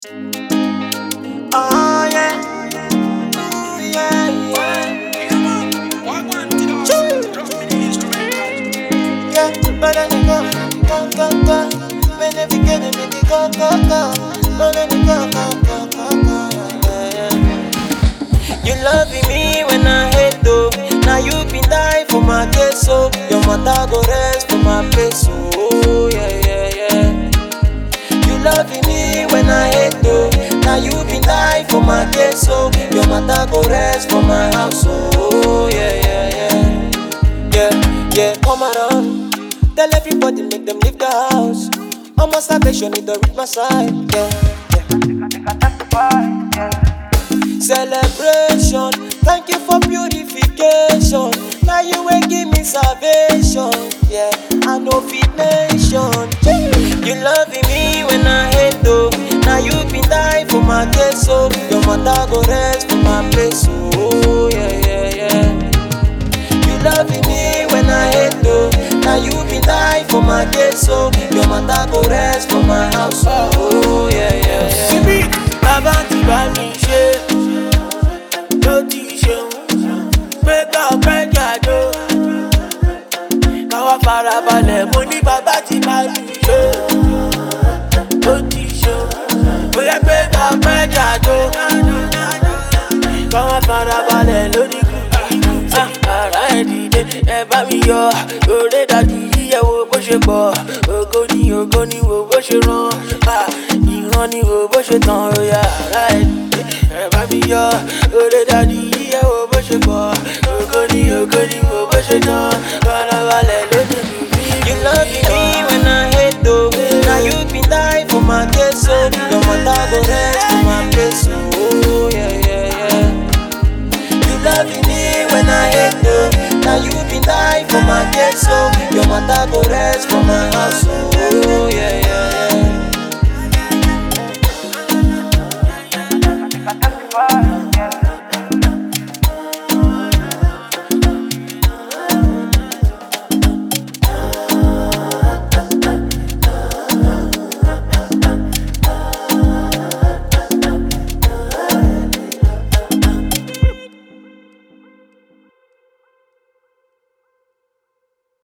Oh yeah. Ooh, yeah, yeah. Yeah, but then you go, go, go, go. When they begin, they make it go, go, go. But then you go, go, go, go, go. Yeah, yeah. You loving me when I hate though. Now you been die for my case, so your mother go rest for my place, oh yeah, yeah, yeah. You loving me when I hate though. Now you been die for my case, so your mother go rest for my house, oh yeah, yeah, yeah. Yeah, yeah, come around. Tell everybody, make them leave the house. Almost salvation, need to reach my side. Yeah, yeah. Celebration, thank you for purification. Now you will give me salvation. Yeah, I know fit nation. You loving me when I hate though. Now you been die for my case, so your mother go rest for my place. Oh yeah, yeah, yeah. You loving me when I hate though. Now you been die for my case, so your mother go rest for my house. Oh yeah, yeah, yeah. síbí bàbá ti bá mi ṣe ló ti ṣeun pé ká ọpẹ́ jàdó káwá farabalẹ̀ mo ní bàbá ti bá mi ṣe ló ti ṣeun bóyá pé ká ọpẹ́ jàdó káwá farabalẹ̀ lórí kùkì ara ẹ̀ dìde ẹ bá mi yọ òré dàdí yíyẹ wo bó ṣe pọ̀ ògo ni ògo ni wo bó ṣe ràn ah, ìran ni wo bó ṣe tàn òyà ara ẹ̀ dìde ẹ bá mi yọ òré dàdí yíyẹ wo bó ṣe pọ̀ ògo ni ògo ni wo bó ṣe tàn farabalẹ̀ lórí kùkì. You loving me when I hate though. Now you been die for my case, so your mother go rest for my place. Oh yeah, yeah, yeah. You loving me when I hate though. Now you been die for my case, so your mother go rest for my house. Oh yeah, yeah,